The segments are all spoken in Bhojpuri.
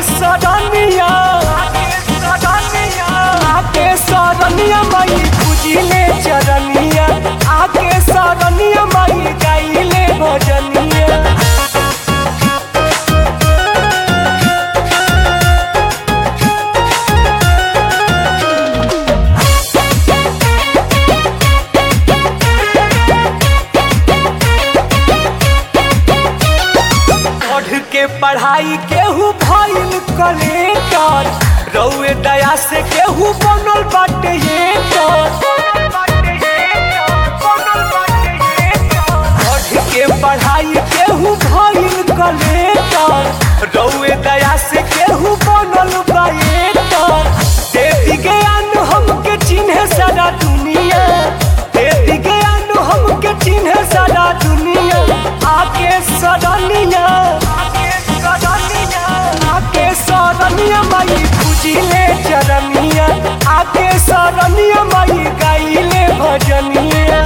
सरनिया आके सरनिया माई पूजिले चरनिया आके सरनिया माई गाइले भजनिया पढ़ के पढ़ाई केहू भइल कलेक्टर रउए दया से केहू बनल बाटे ये पढ़ के पढ़ाई केहू भइल कलेक्टर रउए दया से केहू बनल बा ये देवी ज्ञान हमके चिन्हे सारा दुनिया देवी ज्ञान हमके चिन्हे सारा दुनिया आके सरनिया आके सरनिया माई पूजिले चरनिया आके सरनिया माई गाइले भजनिया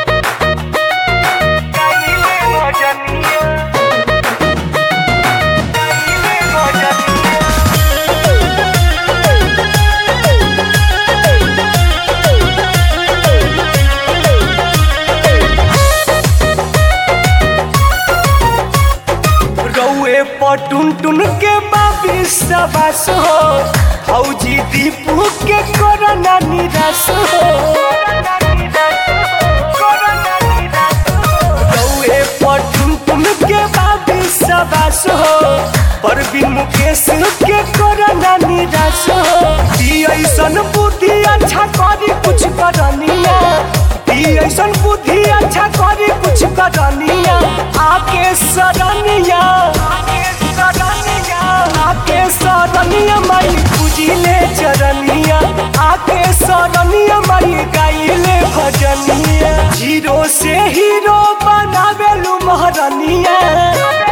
गाइले भजनिया गाइले भजनिया रउए पटुन टुन के बाबी सबस हो फौजी दीपू के कोरोना निराश हो रउए पटुन टुन के बाबी सबस हो परवीन मुकेश के कोरोना निराश हो ई ऐसन बुद्धि अच्छा करी कुछ करनिया ई ऐसन बुद्धि अच्छा करी कुछ करनिया आके सरनिया आके सरनिया माई पूजिले चरनिया आके सरनिया माई गाइले भजनिया जीरो से हीरो बनावेलु महरनिया